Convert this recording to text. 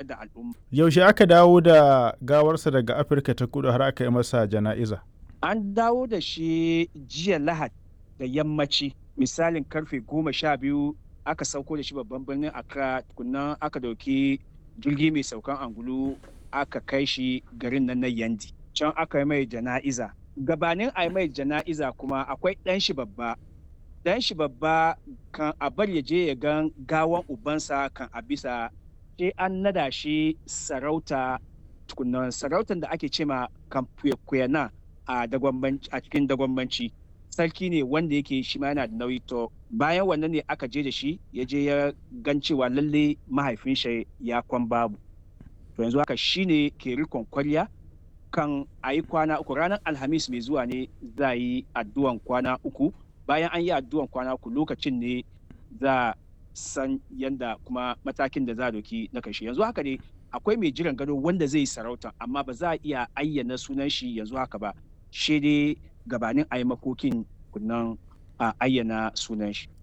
da al'umma. Yaushe aka dawo da gawarsa daga Afirka ta kudu har aka yi masa jana'iza? An dawo da shi jiya Lahad da yammaci misalin karfe goma sha biyu aka sauko da shi babban birnin Accra tukunnan aka dauki jirgi mai saukan angulu aka kai shi garin nan na Yandi. Can aka yi mai jana'iza. Gabanin a yi mai jana'iza kuma akwai ɗan shi babba. Ɗan shi babba kan a bar ya je ya gan gawan ubansa kan a bisa sai an nada shi sarauta tukunnan sarautar da ake cema kamfuyana a a cikin dagwambanci sarki ne wanda yake shi ma yana da nauyi to bayan wannan ne aka je da shi ya je ya gan cewa lalle mahaifin shi ya kwan babu to yanzu haka shi ne ke rikon kwarya kan a yi kwana uku ranar alhamis mai zuwa ne za a yi addu'an kwana uku bayan an yi addu'an kwana uku lokacin ne za san yanda kuma matakin da za a doki na kashi yanzu haka ne akwai mai jiran gado wanda zai yi sarauta amma ba za a iya ayyana sunan shi yanzu haka ba shi dai gabanin a yi makokin kunnan a ayyana sunan shi